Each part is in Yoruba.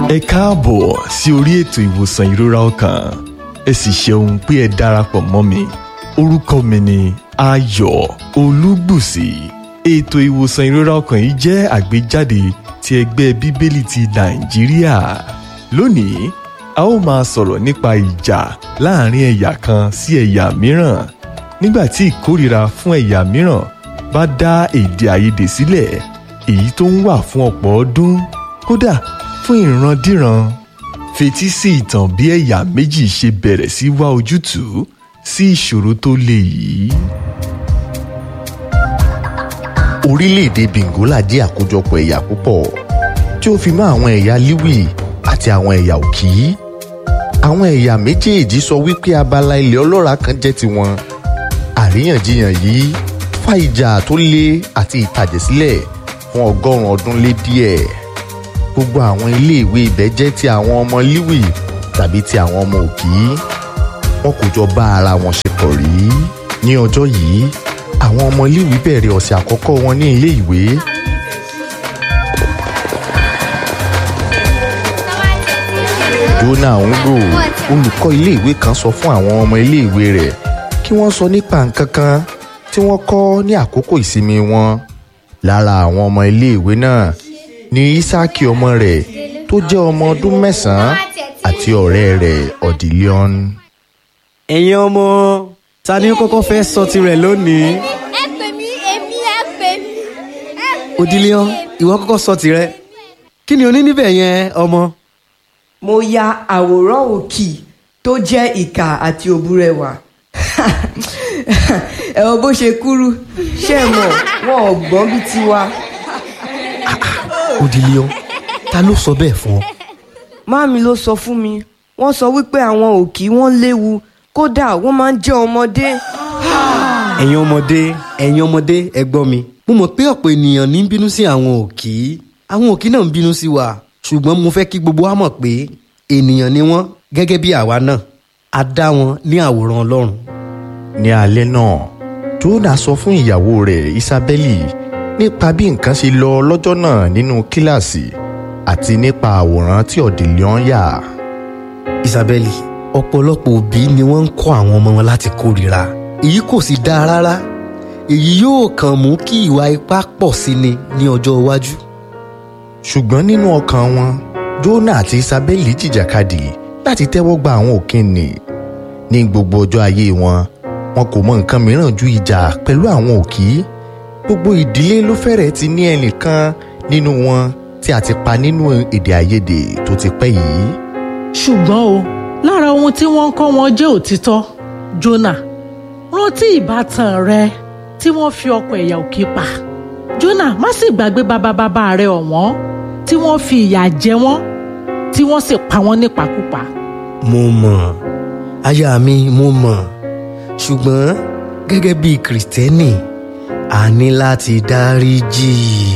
ẹ káàbọ̀ sí orí ètò ìwòsàn ìrora ọkàn ẹ sì ṣeun pé ẹ darapọ̀ mọ́ mi orúkọ mi ni ayọ̀ olúgbùsì ètò ìwòsàn ìrora ọkàn yìí jẹ́ àgbéjáde ti ẹgbẹ́ bíbélì ti nàìjíríà lónìí a ó máa sọ̀rọ̀ nípa ìjà láàrin ẹ̀yà kan sí ẹ̀yà mìíràn nígbà tí ìkórìíra fún ẹ̀yà mìíràn bá dá èdè àìyedè sílẹ̀ èyí tó ń wà fún ọ̀pọ̀ ọdún kódà fún ìrandíran fetí sí ìtàn bí ẹ̀yà méjì ṣe bẹ̀rẹ̀ sí wá ojútùú sí ìṣòro tó le yìí. orílẹ̀-èdè bengola jẹ́ àkójọpọ̀ ẹ̀yà púpọ̀ tí ó fi mọ́ àwọn ẹ̀yà liwi àti àwọn ẹ̀yà òkì. àwọn ẹ̀yà méjèèjì sọ wípé abala ilẹ̀ ọlọ́ràá kan jẹ́ tiwọn. àríyànjiyàn yìí fa ìjà tó le àti ìtàjẹ̀sílẹ̀ fún ọgọ́rùn-ún ọdún lé díẹ̀. gbogbo àwọn iléèwé ibẹ̀ jẹ́ ti àwọn ọmọ liwi tàbí ti àwọn ọmọ òkì. wọn kò jọ bá ara wọn ṣe pọ̀ rí. ní ọjọ́ yìí àwọn ọmọ iléèwé bẹ̀rẹ̀ ọ̀sẹ̀ àkọ́kọ́ wọn ní ilé ìwé. Jonah Ongo olùkọ́ iléèwé kan sọ fún àwọn ọmọ iléèwé rẹ̀ kí wọ́n sọ nípa nǹkan kan tí wọ́n kọ́ ní àkókò ìsinmi wọn. lára àwọn ọmọ iléèwé náà ni Isaki ọmọ rẹ̀ tó jẹ́ ọmọ ọdún mẹ́sàn-án àti ọ̀rẹ́ rẹ̀ Odilion. ẹ̀yin ọmọ ta ni ó kọ́kọ́ fẹ́ sọ tirẹ̀ lónìí. ẹ pè mí èmi ẹ pè mí. ẹ pè Odilion mí, èmi. ìwọ kọ́kọ́ sọ tirẹ̀ kí ni o ní níbẹ̀ yẹn ọmọ. mo ya àwòrán òkì tó jẹ́ ìkà àti òbúrẹwà ẹ wo bó ṣe kúrú ṣé ẹ mọ̀ wọn ò gbọ́n bí tiwa Odilion ta ló sọ bẹ́ẹ̀ fún ọ. máàmi ló sọ fún mi wọ́n sọ wípé àwọn òkì wọ́n léwu kódà wọ́n máa ń jẹ́ ọmọdé ẹ̀yin ọmọdé ẹ̀yin ọmọdé ẹ gbọ́ mi. mo mọ̀ pé ọ̀pọ̀ ènìyàn ní ń bínú sí àwọn òkì àwọn òkì náà ń bínú sí wa ṣùgbọ́n mo fẹ́ kí gbogbo wa mọ̀ pé ènìyàn ni wọ́n gẹ́gẹ́ bí àwa náà a dá wọn ní àwòrán ọlọ́run. ní alẹ́ náà Jonah sọ fún ìyàwó rẹ̀ Isabeli nípa bí nǹkan ṣe lọ lọ́jọ́ náà nínú kíláàsì àti nípa àwòrán tí Odilion yà. Isabeli ọ̀pọ̀lọpọ̀ òbí ni wọ́n ń kọ́ àwọn ọmọ wọn láti kórìíra èyí kò sì dáa rárá èyí yóò kàn mú kí ìwà ipá pọ̀ sí ni ní ọjọ́ iwájú. ṣùgbọ́n nínú ọkàn wọn Jonah àti Isabeli jìjàkadì láti tẹ́wọ́ gba àwọn òkìnnì ní gbogbo ọjọ́ ayé wọn wọn kò mọ nǹkan mìíràn ju ìjà pẹ̀lú àwọn òkì gbogbo ìdílé ló fẹ́rẹ̀ẹ́ ti ní ẹnìkan nínú wọn tí a ti pa nínú èdè àìyedè tó ti pẹ́ yìí. ṣùgbọ́n o lára ohun tí wọ́n ń kọ́ wọn jẹ́ òtítọ́ Jónà rántí ìbátan rẹ tí wọ́n fi ọkọ̀ ẹ̀yà òkè pa Jónà má sì gbàgbé bàbá bàbá rẹ ọ̀wọ́n tí wọ́n fi ìyà jẹ wọ́n tí wọ́n sì pa wọ́n nípakúpa. mo mọ̀ aya mi mo mọ̀ ṣùgbọ́n gẹ́gẹ́ bí kìrìtẹ́nì a ní láti dáríjì.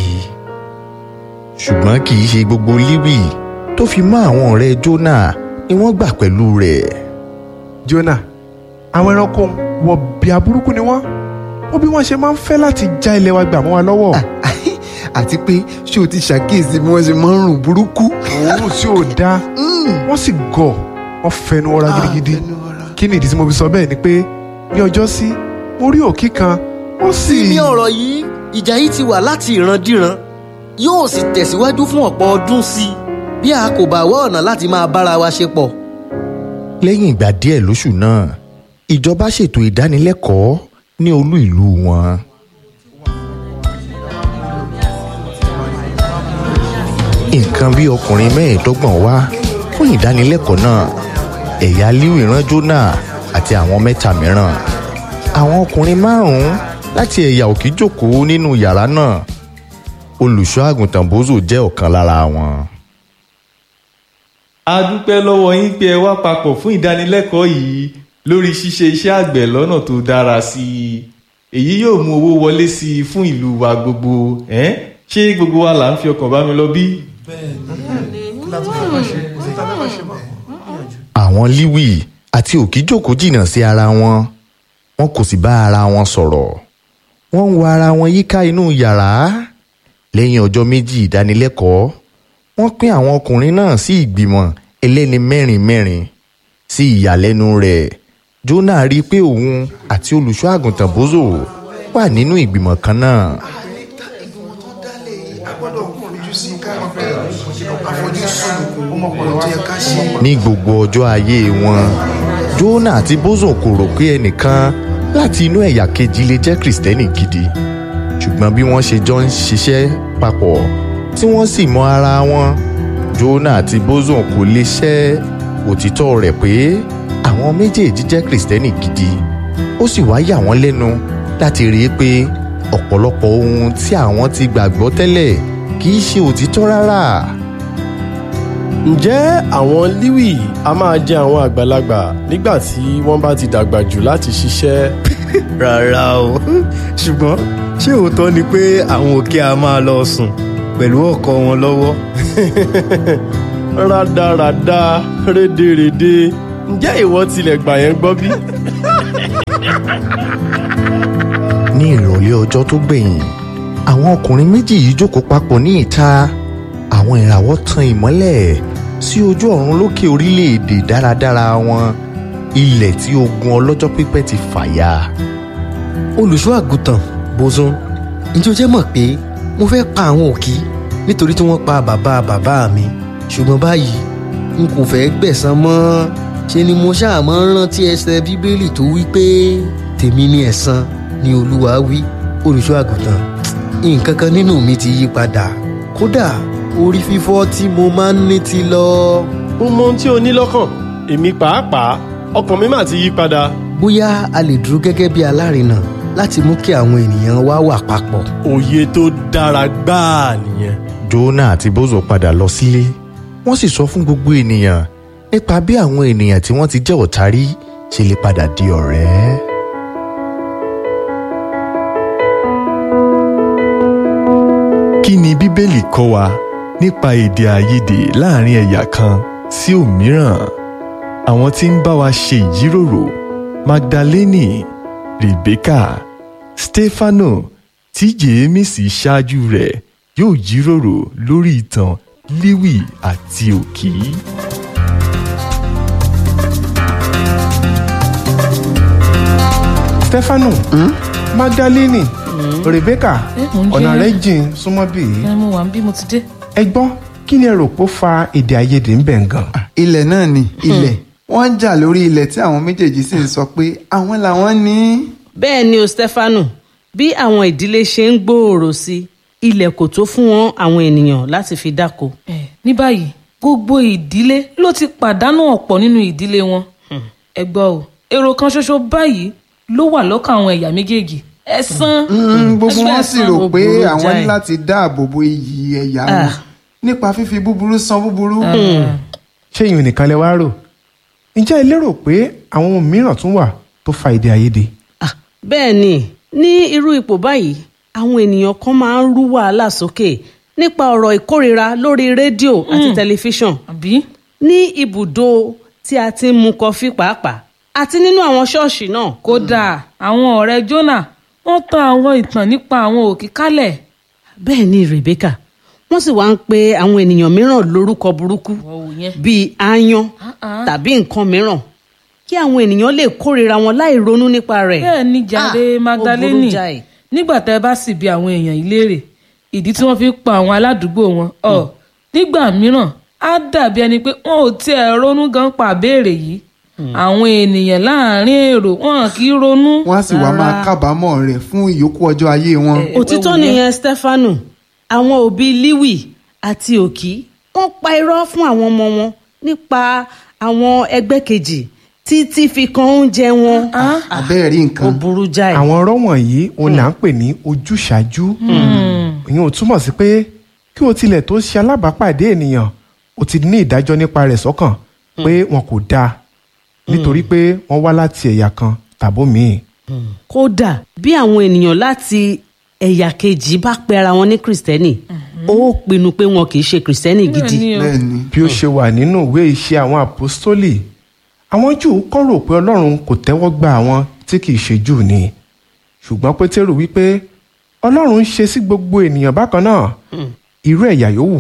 ṣùgbọ́n kì í ṣe gbogbo líwì tó fi mọ́ àwọn ọ̀rẹ́ Jonah ni wọ́n gbà pẹ̀lú rẹ̀. Jonah àwọn ẹranko wọ bíà burúkú ni wọ́n wọ́n bí wọ́n ṣe máa ń fẹ́ láti já ilẹ̀ wa gbà mọ́ wa lọ́wọ́ àti pé ṣé o ti ṣàkíyèsí bí wọ́n ṣe máa ń rùn burúkú. òórùn tí ò dáa wọ́n sì gọ̀ wọ́n fẹnu ọra gidigidi kí ni ìdí tí mo fi sọ bẹ́ẹ̀ ni pé ní ọjọ́ sí mo rí òkì kan wọ́n sì. ní ọ̀rọ̀ yìí ìjà yìí ti wà láti ìrandíran yóò sì tẹ̀síwájú fún ọ̀pọ̀ ọdún sí i bí a kò bá wá ọ̀nà láti máa bára wa ṣe pọ̀. lẹ́yìn ìgbà díẹ̀ lóṣù náà ìjọba ṣètò ìdánilẹ́kọ̀ọ́ ní olú ìlú wọn. nǹkan bí ọkùnrin mẹ́ẹ̀ẹ́dọ́gbọ̀n wá fún ìdánilẹ́kọ̀ọ́ náà ẹ̀yà líwì rán Jonah àti àwọn mẹ́ta mìíràn àwọn ọkùnrin márùn-ún láti ẹ̀yà òkè jókòó nínú yàrá náà olùṣọ́ àgùntàn Bózò jẹ́ ọ̀kan lára wọn. a dúpẹ́ lọ́wọ́ yín pé ẹ wá papọ̀ fún ìdánilẹ́kọ̀ọ́ yìí lórí ṣíṣe iṣẹ́ àgbẹ̀ lọ́nà tó dára sí i èyí yóò mú owó wọlé sí i fún ìlú wa gbogbo ẹ́n? ṣé gbogbo wa là ń fi ọkàn bá mi lọ bí? àwọn líwì àti òkì jókòó jìnnà sí ara wọn wọn kò sì bá ara wọn sọ̀rọ̀ wọ́n ń wo ara wọn yíká inú yàrá lẹ́yìn ọjọ́ méjì ìdánilẹ́kọ̀ọ́ wọ́n pín àwọn ọkùnrin náà sí ìgbìmọ̀ ẹlẹ́ni mẹ́rin mẹ́rin sí ìyàlẹ́nu rẹ̀ Jónà rí i pé òun àti olùṣọ́ àgùntàn Bózò wà nínú ìgbìmọ̀ kan náà. ní gbogbo ọjọ́ ayé wọn Jónà àti Bózò kò rò pé ẹnìkan láti inú ẹ̀yà kejì lè jẹ́ kìrìsìtẹ́nì gidi ṣùgbọ́n bí wọ́n ṣe jọ ń ṣiṣẹ́ papọ̀ tí wọ́n sì mọ ara wọn Jónà àti Bózò kò lè ṣẹ́ òtítọ́ rẹ̀ pé àwọn méjèèjì jẹ́ kìrìsìtẹ́nì gidi ó sì wá yà wọ́n lẹ́nu láti rí i pé ọ̀pọ̀lọpọ̀ ohun tí àwọn ti gbàgbọ́ tẹ́lẹ̀ kì í ṣe òtítọ́ rárá. ǹjẹ́ àwọn líwì a máa jẹ àwọn àgbàlagbà nígbà tí wọ́n bá ti dàgbà jù láti ṣiṣẹ́. rárá o ṣùgbọ́n ṣé òótọ́ ni pé àwọn òkè a máa lọ sùn pẹ̀lú ọkọ wọn lọ́wọ́. rádaràda rédèrèdè ǹjẹ́ ìwọ tilẹ̀ gbà yẹn gbọ́ bí? ní ìrọ̀lẹ́ ọjọ́ tó gbẹ̀yìn àwọn ọkùnrin méjì yìí jókòó papọ̀ ní ìta àwọn ìràwọ̀ tan ìmọ́lẹ̀ sí ojú ọ̀run lókè orílẹ̀-èdè dáradára wọn ilẹ̀ tí ogun ọlọ́jọ́ pípẹ́ ti fàya. olùṣọ́ àgùntàn bozun ǹjẹ́ o jẹ́ mọ̀ pé mo fẹ́ pa àwọn òkì nítorí tí wọ́n pa bàbá bàbá mi ṣùgbọ́n báyìí n kò fẹ́ gbẹ̀san mọ́ ṣe ni mo ṣáà máa ń rántí ẹsẹ̀ bíbélì tó wí pé tèmi ni ẹ̀san ni olúwa wí olùṣọ́ àgùntàn nǹkan kan nínú mi ti yí padà kódà orí fífọ́ tí mo máa ń ní ti lọ. mo mọ ohun tí o ní lọ́kàn èmi pàápàá ọkàn mi mà ti yí padà. bóyá a lè dúró gẹ́gẹ́ bí alárinà láti mú kí àwọn ènìyàn wá wà papọ̀. òye tó dára gbáà nìyẹn. Jónà àti Bózò padà lọ sílé wọ́n sì sọ fún gbogbo ènìyàn nípa bí àwọn ènìyàn tí wọ́n ti jẹ́ ọ̀tá rí ṣe lè padà di ọ̀rẹ́. kí ni bíbélì kọ́ wa nípa èdè àìyedè láàrin ẹ̀yà kan sí òmíràn àwọn tí ń bá wa ṣe ìjíròrò magdaleni rebecca stefano tí jèémísì ṣáájú rẹ̀ yóò jíròrò lórí ìtàn líwì àti òkì. stefano magdalene rebecca mò ń jẹ́. ọ̀nà rẹ̀ jìn súnmọ́ bí yìí ẹ mo wà ń bí mo ti dé. ẹ gbọ́ kí ni ẹ rò pé ó fa èdè àìyedè ń bẹ̀ ń gan. ilẹ̀ náà ni ilẹ̀ wọ́n ń jà lórí ilẹ̀ tí àwọn méjèèjì sì ń sọ pé àwọn làwọn ní. bẹ́ẹ̀ ni o stefano bí àwọn ìdílé ṣe ń gbòòrò sí ilẹ̀ kò tó fún wọn àwọn ènìyàn láti fi dáko. ẹ ní báyìí gbogbo ìdílé ló ti pàdánù ọ̀pọ̀ nínú ìdílé wọn. ẹ gbọ́ o èrò kan ṣoṣo báyìí ló wà lọ́kàn àwọn ẹ̀yà méjèèjì ẹ̀san. Mm, gbogbo ẹ̀san wọn sì ẹ̀san. rò pé burú àwọn ní jáì. láti dáàbò bo iyì ẹ̀yà wọn Ah. nípa fífi búburú san búburú. ṣé ìyún nìkan lẹ wá rò ǹjẹ́ ẹ lérò pé àwọn ohun mìíràn tún wà tó fa èdè àìyedè. Ah, bẹ́ẹ̀ ni ní irú ipò báyìí àwọn ènìyàn kan máa ń rú wàhálà sókè nípa ọ̀rọ̀ ìkórira lórí rédíò àti tẹlifíṣàn àbí ní ibùdó tí a ti ń mu kọfí pàápàá àti nínú àwọn ṣọ́ọ̀ṣì náà. kódà àwọn ọ̀rẹ́ jonah wọ́n tan àwọn ìtàn nípa àwọn òkè kálẹ̀. bẹ́ẹ̀ ni rebecca wọ́n sì wá ń pe àwọn ènìyàn mìíràn lórúkọ burúkú wọ́n wò yẹn. bíi aáyán Ah-ah. tàbí nǹkan mìíràn kí àwọn ènìyàn lè kórira wọn láì ronú nípa rẹ̀. bẹ́ẹ̀ ni jàre Ah, ó magdalene burú jáì. nígbà tẹ́ ẹ bá sì bi àwọn èèyàn yìí léèrè ìdí tí wọ́n fi ń pa àwọn aládùúgbò wọn ọ nígbà mìíràn á dàbí ẹni pé wọn ò tiẹ̀ ronú gan pa àbéèrè yìí àwọn ènìyàn láàrin èrò wọn kì í ronú. wọ́n á sì wá máa kábàámọ̀ rẹ̀ fún ìyókù ọjọ́ ayé wọn. Eh, òtítọ́ wò yẹn. nìyẹn stefano àwọn òbí liwi àti òkì wọ́n pa irọ́ fún àwọn ọmọ wọn nípa àwọn ẹgbẹ́ kejì títí fi kan oúnjẹ wọn. abẹ́ẹ̀ rí ó nǹkan. burú jáì. àwọn ọ̀rọ̀ wọ̀nyí òun là ń pè ní ojúṣàájú ìyẹn ò túmọ̀ sí pé kí o tilẹ̀ tó ṣe alábàápàdé ènìyàn o ti ní ìdájọ́ nípa rẹ̀ sọ́kàn pé wọn kò dáa nítorí pé wọ́n wá láti ẹ̀yà kan tàbó míì. kódà bí àwọn ènìyàn láti ẹ̀yà kejì bá pe ara wọn ní kìrìsìtẹ́nì ó pinnu pé wọn kì í ṣe kìrìsìtẹ́nì gidi. Bẹ́ẹ̀ ni o. bẹ́ẹ̀ ni. bí ó ṣe wà nínú ìwé iṣẹ́ àwọn àpọ́stólì àwọn júù kọ́ rò pé ọlọ́run kò tẹ́wọ́ gba àwọn tí kì í ṣe júù ni ṣùgbọ́n pétérù wípé ọlọ́run ń ṣe sí gbogbo ènìyàn bákan náà irú ẹ̀yà yòówù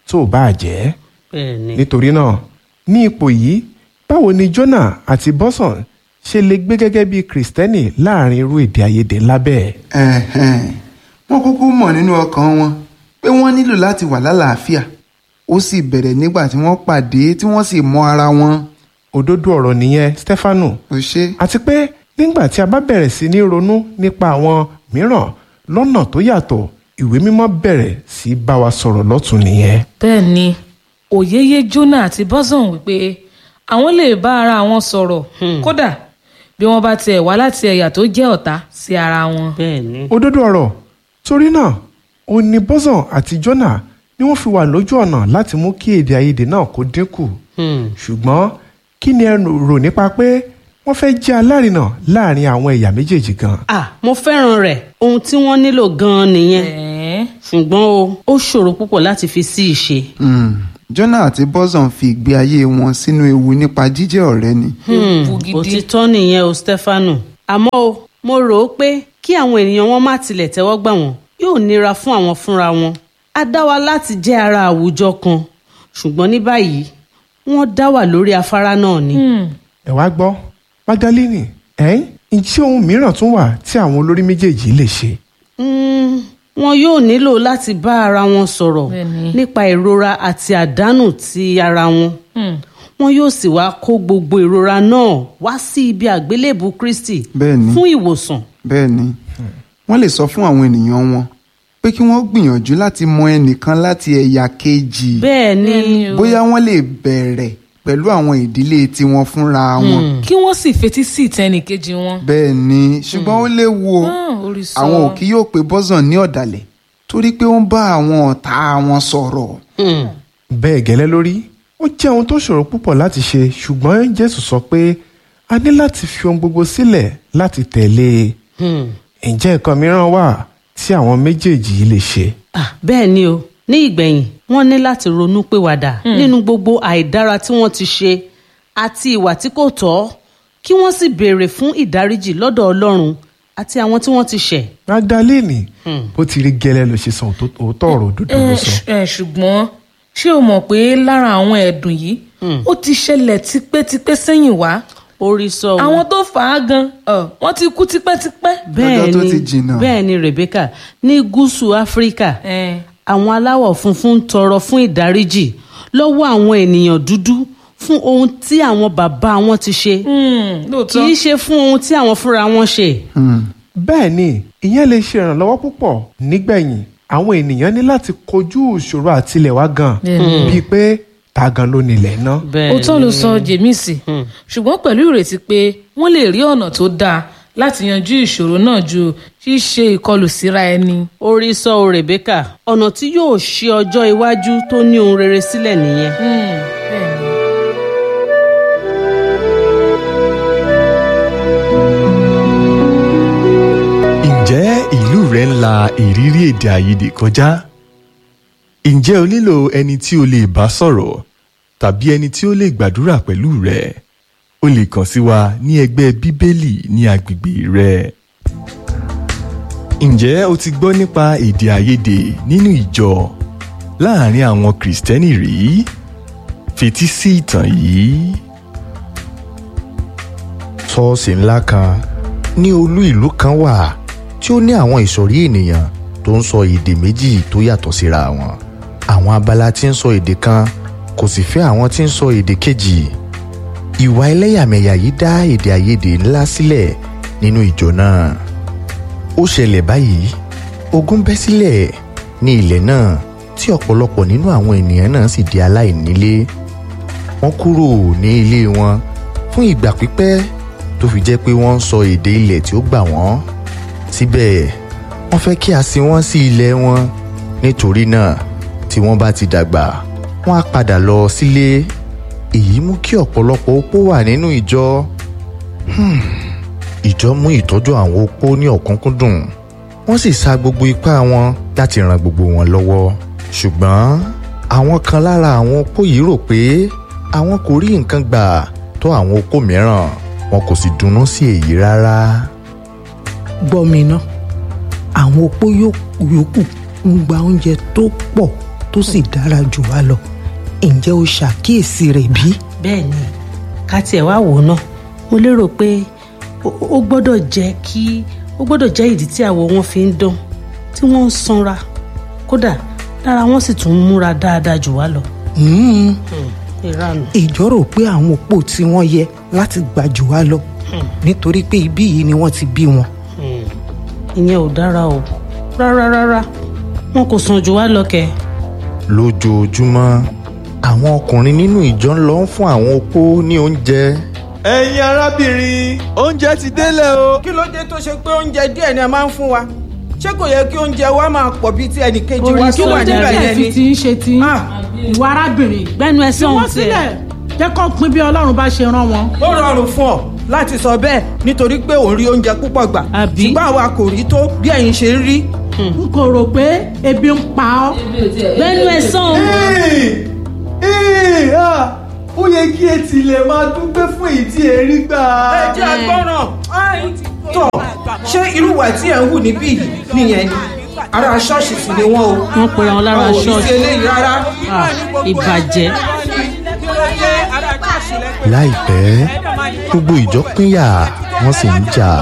tó bá jẹ́ bẹ́ẹ̀ni. nítorí náà ní ipò yìí báwo ni Jonah àti Bọ́sàn ṣe lè gbé gẹ́gẹ́ bí Kristẹni láàrin irú èdè àìyedè ńlá bẹ́ẹ̀. Ẹ̀hẹ̀n. wọ́n kúkú mọ̀ nínú ọkàn wọn pé wọ́n nílò láti wà lálàáfíà ó sì bẹ̀rẹ̀ nígbà tí wọ́n pàdé tí wọ́n sì mọ ara wọn. òdodo ọ̀rọ̀ nìyẹn Stefanu ó ṣe àti pé nígbà tí a bá bẹ̀rẹ̀ sí ní ronú nípa àwọn mìíràn lọ́nà tó yàtọ̀ ìwé mímọ́ bẹ̀rẹ̀ sí bá wa sọ̀rọ̀ lọ́tún nìyẹn. bẹ́ẹ̀ ni òyeyè Jonah àti Bọ́sàn wípé àwọn lè bá ara wọn sọ̀rọ̀ kódà bí wọ́n bá tiẹ̀ wá láti ẹ̀yà tó jẹ́ ọ̀tá sí ara wọn. bẹ́ẹ̀ni. òdodo ọ̀rọ̀ torí náà òun ni Bọ́sàn àti Jonah ni wọ́n fi wà lójú ọ̀nà láti mú kí èdè àìyedè náà kó dínkù ṣùgbọ́n kí ni ẹ rò nípa pé wọ́n fẹ́ jẹ́ alárinà láàrin àwọn ẹ̀yà méjèèjì gan. ah mo fẹ́ràn rẹ̀ ohun tí wọ́n nílò gan-an nìyẹn ṣùgbọ́n o ó ṣòro púpọ̀ láti fi sí ìṣe. Mm. Jonah àti Bọ́sàn fi ìgbé ayé wọn sínú ewu nípa jíjẹ́ ọ̀rẹ́ ni. Hmm, òtítọ́ nìyẹn o Stefanu àmọ́ o mo rò ó pé kí àwọn ènìyàn wọn má tilẹ̀ tẹ́wọ́ gbà wọ́n yóò nira fún àwọn fúnra wọn a dá wa láti jẹ́ ara àwùjọ kan ṣùgbọ́n ní báyìí wọ́n dá wà lórí afárá náà ni. ẹ wá gbọ́ Magdalene ẹ̀yìn ǹjẹ́ ohun mìíràn tún wà tí àwọn olórí méjèèjì lè ṣe. Mm, wọn yóò nílò láti bá ara wọn sọ̀rọ̀ nípa ìrora àti àdánù ti ara wọn wọn yóò sì wá kó gbogbo ìrora náà wá sí ibi àgbélébù Kristi Bẹ́ẹ̀ni. fún ìwòsàn. bẹ́ẹ̀ ni wọ́n lè sọ fún àwọn ènìyàn wọn pé kí wọ́n gbìyànjú láti mọ ẹnìkan láti ẹ̀yà kejì bẹ́ẹ̀ ni bóyá wọ́n lè bẹ̀rẹ̀ pẹ̀lú àwọn ìdílé tiwọn fúnra wọn. kí wọ́n sì fetí sí ìtẹnìkejì wọn. bẹ́ẹ̀ ni ṣùgbọ́n ó léwu o Ah, orí sọ. àwọn òkì yóò pe Bọ́sàn ní ọ̀dàlẹ̀ torí pé ó ń bá àwọn ọ̀tá wọn sọ̀rọ̀. bẹ́ẹ̀ gẹ́lẹ́ lórí ó jẹ́ ohun tó ṣòro púpọ̀ láti ṣe ṣùgbọ́n Jésù sọ pé a ní láti fi ohun gbogbo sílẹ̀ láti tẹ̀lé e ǹjẹ́ nǹkan mìíràn wà tí àwọn méjèèjì yìí lè ṣe. Ah, bẹ́ẹ̀ ni o ní ìgbẹ̀yìn wọ́n ní láti ronú pìwàdà nínú gbogbo àìdára tí wọ́n ti ṣe àti ìwà tí kò tọ́ kí wọ́n sì béèrè fún ìdáríjì lọ́dọ̀ Ọlọ́run àti àwọn tí wọ́n ti ṣẹ̀. Magdalene bó ti rí gẹ́lẹ́ ló ṣe sọ òótọ́ ọ̀rọ̀ òdodo ló ẹ sọ. ṣ- ẹ, ṣùgbọ́n ṣé o mọ̀ pé lára àwọn ẹ̀dùn yìí ó ti ṣẹlẹ̀ tipẹ́tipẹ́ sẹ́yìn wá. orí sọ o. àwọn tó fà á gan ọ, wọ́n ti kú tipẹ́tipẹ́. bẹ́ẹ̀ ni bẹ́ẹ̀ ni Rebecca ní gúúsù Áfíríkà àwọn aláwọ̀ funfun ń tọrọ fún ìdáríjì lọ́wọ́ àwọn ènìyàn dúdú fún ohun tí àwọn bàbá wọn ti ṣe kì í ṣe fún ohun tí àwọn fúnra wọn ṣe. bẹ́ẹ̀ ni ìyẹn lè ṣe ìrànlọ́wọ́ púpọ̀ nígbẹ̀yìn àwọn ènìyàn ní láti kojú ìṣòro àtilẹ̀wá gan Bẹ́ẹ̀ni. bíi pé ta gan ló nílẹ̀ náà. òótọ́ ló sọ jèmísì ṣùgbọ́n pẹ̀lú ìrètí pé wọ́n lè rí ọ̀nà tó dáa láti yanjú ìṣòro náà ju ṣíṣe ìkọlù síra ẹni. orí sọ o Rebecca ọ̀nà tí yóò ṣe ọjọ́ iwájú tó ní ohun rere sílẹ̀ nìyẹn. ǹjẹ́ ìlú rẹ ń la ìrírí èdè àìyedè kọjá? ǹjẹ́ o nílò ẹni tí o lè bá sọ̀rọ̀ tàbí ẹni tí ó lè gbàdúrà pẹ̀lú rẹ? o lè kàn sí wa ní ẹgbẹ́ bíbélì ní agbègbè rẹ. ǹjẹ́ o ti gbọ́ nípa èdè àìyedè nínú ìjọ láàrin àwọn kìrìsìtẹ́nì rí? fetí sí ìtàn yìí. ṣọ́ọ̀ṣì ńlá kan ní olú ìlú kan wà tí ó ní àwọn ìsọ̀rí ènìyàn tó ń sọ èdè méjì tó yàtọ̀ síra wọn. àwọn abala tí ń sọ èdè kan kò sì fẹ́ àwọn tí ń sọ èdè kejì. ìwà ẹlẹ́yàmẹ̀yà yìí dá èdè àìyedè ńlá sílẹ̀ nínú ìjọ náà. ó ṣẹlẹ̀ báyìí ogun bẹ́ sílẹ̀ ní ilẹ̀ náà tí ọ̀pọ̀lọpọ̀ nínú àwọn ènìyàn náà sì di aláìnílé. wọ́n kúrò ní ilé wọn fún ìgbà pípẹ́ tó fi jẹ́ pé wọ́n ń sọ èdè ilẹ̀ tí ó gbà wọ́n síbẹ̀ wọ́n fẹ́ kí a sin wọ́n sí ilẹ̀ wọn nítorí náà tí wọ́n bá ti dàgbà wọ́n á padà lọ sílé èyí mú kí ọ̀pọ̀lọpọ̀ opó wà nínú ìjọ Hmm. ìjọ mú ìtọ́jú àwọn opó ní ọ̀kúnkúndùn wọ́n sì sa gbogbo ipá wọn láti ran gbogbo wọn lọ́wọ́ ṣùgbọ́n àwọn kan lára àwọn opó yìí rò pé àwọn kò rí nǹkan gbà tó àwọn opó mìíràn wọn kò sì dunnú sí èyí rárá. gbọ́ mi ná àwọn opó yó- yòókù ń gba oúnjẹ tó pọ̀ tó sì dára jù wá lọ ǹjẹ́ o ṣàkíyèsí rẹ̀ bí? bẹ́ẹ̀ ni ká tiẹ̀ wá wò ó náà mo lérò pé ó ó gbọ́dọ̀ jẹ́ kí ó gbọ́dọ̀ jẹ́ ìdí tí àwọ̀ wọn fi ń dán tí wọ́n ń sanra kódà lára wọn sì tún ń múra dáadáa jù wá lọ. Hmm, ìranù. ìjọ rò pé àwọn òpó tí wọ́n yẹ láti gbà jù wá lọ nítorí pé ibí yìí ni wọ́n ti bí wọn. ìyẹn ò dára o rárá rárá wọn kò sàn jù wá lọ kẹ. lójoojúmọ́ àwọn ọkùnrin nínú ìjọ ń lọ ń fún àwọn opó ní oúnjẹ. ẹ̀yin arábìnrin oúnjẹ ti délẹ̀ o. kí ló dé tó ṣe pé oúnjẹ díẹ̀ ni a máa ń fún wa ṣé kò yẹ kí oúnjẹ wa máa pọ̀ bíi ti ẹnìkejì wa tó wà níbẹ̀ yẹn ni. fi ń ṣe ti ìwà arábìnrin gbẹnu ẹ tí sọhùn wọ́n sílẹ̀ jẹ́ kó pín bí ọlọ́run bá ṣe rán wọn. ó rọrùn fún ọ láti sọ bẹ́ẹ̀ nítorí pé òun rí oúnjẹ púpọ̀ gbà ṣùgbọ́n àwa kò rí tó bí ẹ̀yin ṣe ń rí. n kò rò pé ebi ń pa ọ́. gbẹnu ẹ sọhùn. ó yẹ kí ẹ tilẹ̀ máa dúpẹ́ fún èyí tí ẹ rí gbà. ẹ jẹ́ agbọ́ràn tọ̀ ṣé irú ìwà tí ẹ̀ ń hù níbí yìí nìyẹn ni ara ṣọ́ọ̀ṣì sì ni wọ́n o. wọ́n pera wọn lára Wọn ò ní ṣọ́ọ̀ṣì. ṣe eléyìí rárá. Ah, ìbàjẹ́. láìpẹ́ gbogbo ìjọ pínyà wọ́n sì ń jà.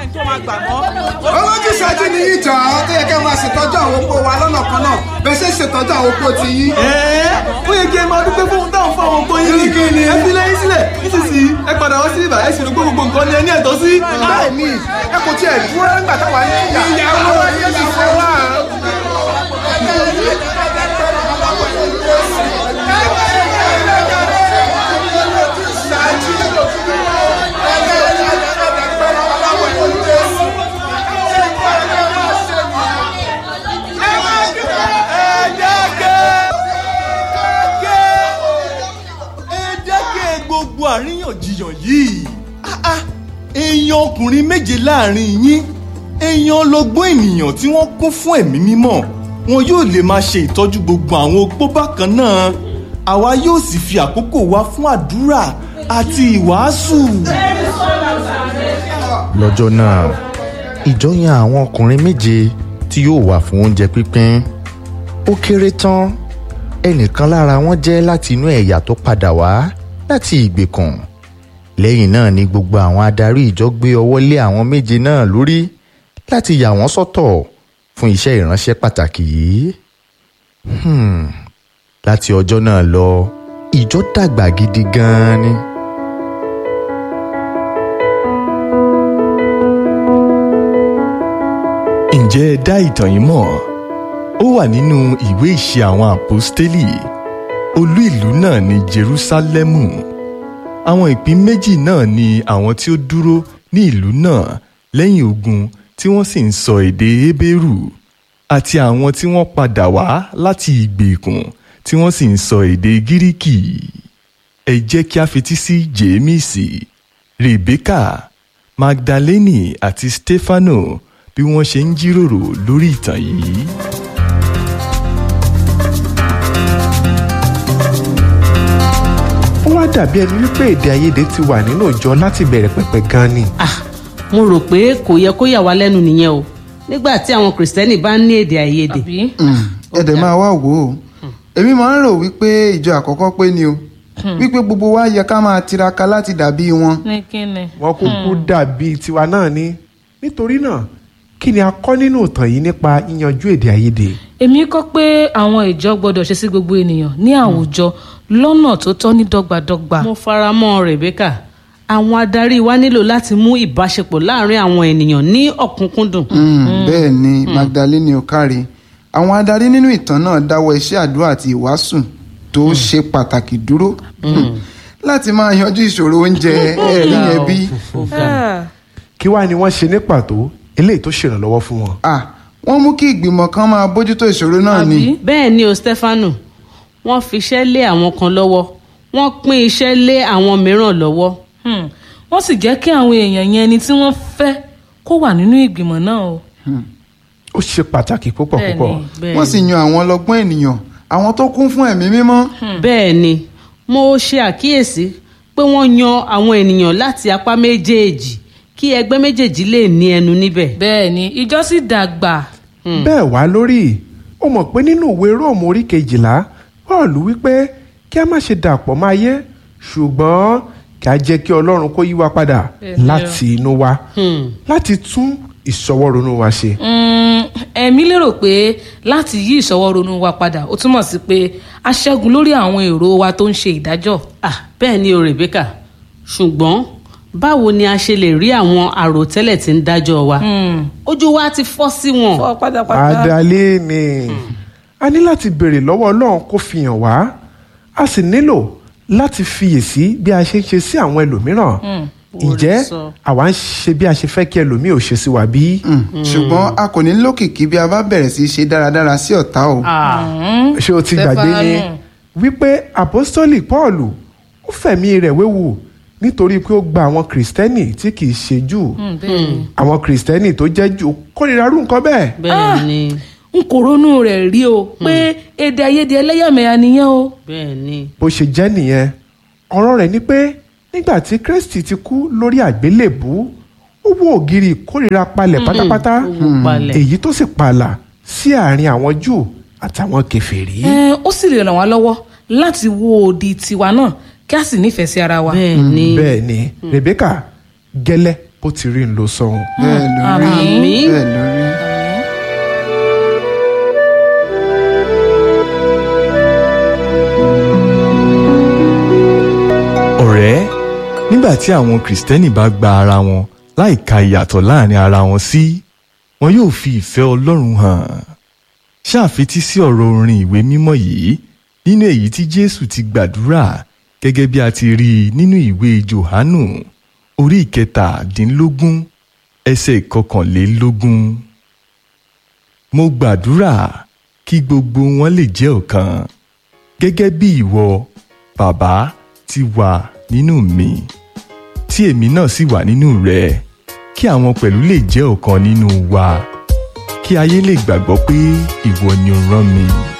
olójú ṣáájú ni yín jọ àwọn tó yẹ kẹ́ máa ṣètọ́jú àwọn opó wa lọ́nà kan náà bẹ́ẹ̀ ṣe ń ṣètọ́jú àwọn opó ti yín. ó yẹ kí ẹ máa dúpẹ́ fún táwọn fún àwọn ọkọ yín ní kí ni ẹ fi lẹ́yìn sílẹ̀ nísinsìnyí ẹ padà wá sí ibà ẹ sì rò pé gbogbo nǹkan ni ẹ ní ẹ̀tọ́ sí. bẹ́ẹ̀ ni ẹ kò tiẹ̀ dúró nígbà táwa ní ìyàwó ìyàwó wa. ẹ dákẹ́ gbogbo àríyànjiyàn yìí Ah, ah, èèyàn ọkùnrin méje láàrin yín èèyàn ọlọ́gbọ́n ènìyàn tí wọ́n kún fún ẹ̀mí mímọ́ wọn yóò lè máa ṣe ìtọ́jú gbogbo àwọn opó bákan náà àwa yóò sì fi àkókò wa fún àdúrà àti ìwàásù. lọ́jọ́ náà ìjọ yan àwọn ọkùnrin méje tí yóò wà fún oúnjẹ pínpín ó kéré tán ẹnìkan lára wọn jẹ́ láti inú ẹ̀yà tó padà wá láti ìgbèkùn lẹ́yìn náà ni gbogbo àwọn adarí ìjọ gbé ọwọ́ lé àwọn méje náà lórí láti yà wọ́n sọ́tọ̀ fún iṣẹ́ ìránṣẹ́ pàtàkì yìí Hmm, láti ọjọ́ náà lọ ìjọ dàgbà gidi gan-an ni. ǹjẹ́ ẹ dá ìtàn yìí mọ̀ ó wà nínú ìwé ìṣe àwọn àpọ́stélì olú ìlú náà ní jerúsálẹ́mù àwọn ìpín méjì náà ni àwọn tí ó dúró ní ìlú náà lẹ́yìn ogun tí wọ́n sì ń sọ èdè hébérù àti àwọn tí wọ́n padà wá láti ìgbèkùn tí wọ́n sì ń sọ èdè gíríkì ẹ jẹ́ kí a fetí sí jémísì rebeka magdaleni àti stefano bí wọ́n ṣe ń jíròrò lórí ìtàn yìí. ó wá dàbí ẹni wípé èdè àìyedè ti wà nínú ìjọ láti bẹ̀rẹ̀ pẹ̀pẹ̀ gan ni. mo rò pé kò yẹ kó yà wá lẹ́nu nìyẹn o nígbà tí àwọn kìrìsìtẹ́nì bá ń ní èdè àìyedè. ẹ̀dẹ̀ máa wá wò ó èmi máa ń rò wípé ìjọ àkọ́kọ́ pé ni o wípé gbogbo wa yẹ ká máa tiraka láti dàbí wọn. ní kíni. wọn kúkú dàbí tiwa náà ni nítorí náà kí ni a kọ́ nínú ìtàn yìí nípa yíyanjú èdè àìyedè. èmi kọ́ pé àwọn ìjọ gbọ́dọ̀ ṣe sí gbogbo ènìyàn ní àwùjọ lọ́nà tó tọ́ ní dọ́gbadọ́gba. mo fara mọ́ rebecca àwọn adarí wa nílò láti mú ìbáṣepọ̀ láàrin àwọn ènìyàn ní ọ̀kúnkúndùn. Mm, bẹ́ẹ̀ ni magdalene okare àwọn adarí nínú ìtàn náà dáwọ́ iṣẹ́ àdúrà àti ìwàásù tó ṣe pàtàkì dúró láti máa yanjú ìṣòro oúnjẹ ẹ̀rí yẹn bí. kí wàá ni wọ́n ṣe ní pàtó eléyìí tó ṣèrànlọ́wọ́ fún wọn. Ah, wọ́n mú kí ìgbìmọ̀ kan máa bójútó ìṣòro náà ni. bẹ́ẹ̀ ni o stefano wọ́n fi iṣẹ́ lé àwọn kan lọ́wọ́ wọ́n pín iṣẹ́ lé àwọn mìíràn lọ́wọ́. Hmm. wọ́n sì jẹ́ kí àwọn èèyàn yẹn ẹni tí wọ́n fẹ́ kó wà nínú ìgbìmọ̀ náà o. ó ṣe pàtàkì púpọ̀ Bẹ́ẹ̀ni, púpọ̀. bẹ́ẹ̀ni. wọ́n sì yan àwọn ọlọ́gbọ́n ènìyàn àwọn tó kún fún ẹ̀mí mímọ́. bẹ́ẹ̀ ni mo ṣe àkíyèsí pé wọ́n yan àwọn ènìyàn láti apá méjèèjì kí ẹgbẹ́ méjèèjì lè ní ẹnu níbẹ̀. bẹ́ẹ̀ ni ìjọ sì dàgbà. bẹ́ẹ̀ wá lórí ó mọ̀ pé nínú ìwé róòmù orí kejìlá paul wípé kí a má ṣe dàpọ̀ máa yé ṣùgbọ́n kí a jẹ́ kí ọlọ́run kó yí wa padà Bẹ́ẹ̀ni o. láti inú wa láti tún ìṣọwọ́ronú wa ṣe. Mm, ẹ̀mí lérò pé láti yí ìṣọwọ́ ronú wa padà ó túmọ̀ sí pé a ṣẹ́gun lórí àwọn èrò wa tó ń ṣe ìdájọ́. ah bẹ́ẹ̀ ni o rebecca ṣùgbọ́n báwo ni a ṣe lè rí àwọn àròtẹ́lẹ̀ tí ń dájọ́ wa ojú wa ti fọ́ sí wọn. fọ́ pátápátá. adalé ni a ní láti béèrè lọ́wọ́ ọlọ́run kó fi hàn wá a sì nílò láti fiyèsí bí a ṣe ń ṣe sí àwọn ẹlòmíràn ǹjẹ́ àwa ń ṣe bí a ṣe fẹ́ kí ẹlòmíì ò ṣe sí wa bí. ṣùgbọ́n a kò ní lókìkí bí a bá bẹ̀rẹ̀ sí í ṣe dáradára sí ọ̀tá o. ṣé o ti gbàgbé ni wípé àpọ́stólì pọ́ọ̀lù ó fẹ̀mí rẹ̀ wéwu nítorí pé ó gba àwọn kìrìsìtẹ́nì tí kì í ṣe jù àwọn kìrìsìtẹ́nì tó jẹ́ jù kórìíra rú nǹkan bẹ́ẹ̀. bẹ́ẹ̀ ni n kò ronú rẹ̀ rí o pé èdè àìyedè ẹlẹ́yàmẹ̀yà nìyẹn o. bẹ́ẹ̀ ni. bó ṣe jẹ́ nìyẹn ọ̀rọ̀ rẹ̀ ni pé nígbà tí kristi ti kú lórí àgbélébú ó wó ògiri ìkórìíra palẹ̀ pátápátá ó wó palẹ̀. èyí tó sì pààlà sí àárín àwọn jù àtàwọn kèfèrí. Ẹ, ó sì lè ràn wá lọ́wọ́ láti wo òdì tiwa náà kí a sì nífẹ̀ẹ́ sí ara wa. bẹ́ẹ̀ ni. bẹ́ẹ̀ ni rebecca gẹ́lẹ́ bó ti rí ń lo sọ́hun. bẹ́ẹ̀ ló rí Àmín. bẹ́ẹ̀ ló rí. ọ̀rẹ́ nígbà tí àwọn kìrìsìtẹ́nì bá gba ara wọn láìka ìyàtọ̀ láàrin ara wọn sí wọn yóò fi ìfẹ́ ọlọ́run hàn ṣàfetí sí ọ̀rọ̀ orin ìwé mímọ́ yìí nínú èyí tí jésù ti gbàdúrà gẹ́gẹ́ bí a ti rí i nínú ìwé johanu orí ìkẹtàdínlógún ẹsẹ̀ ìkọkànlélógún mo gbàdúrà kí gbogbo wọn lè jẹ́ ọ̀kan gẹ́gẹ́ bí ìwọ bàbá ti wà nínú mi tí èmi náà sì wà nínú rẹ kí àwọn pẹ̀lú lè jẹ́ ọ̀kan nínú wa kí ayé lè gbàgbọ́ pé ìwọ ni o rán mi.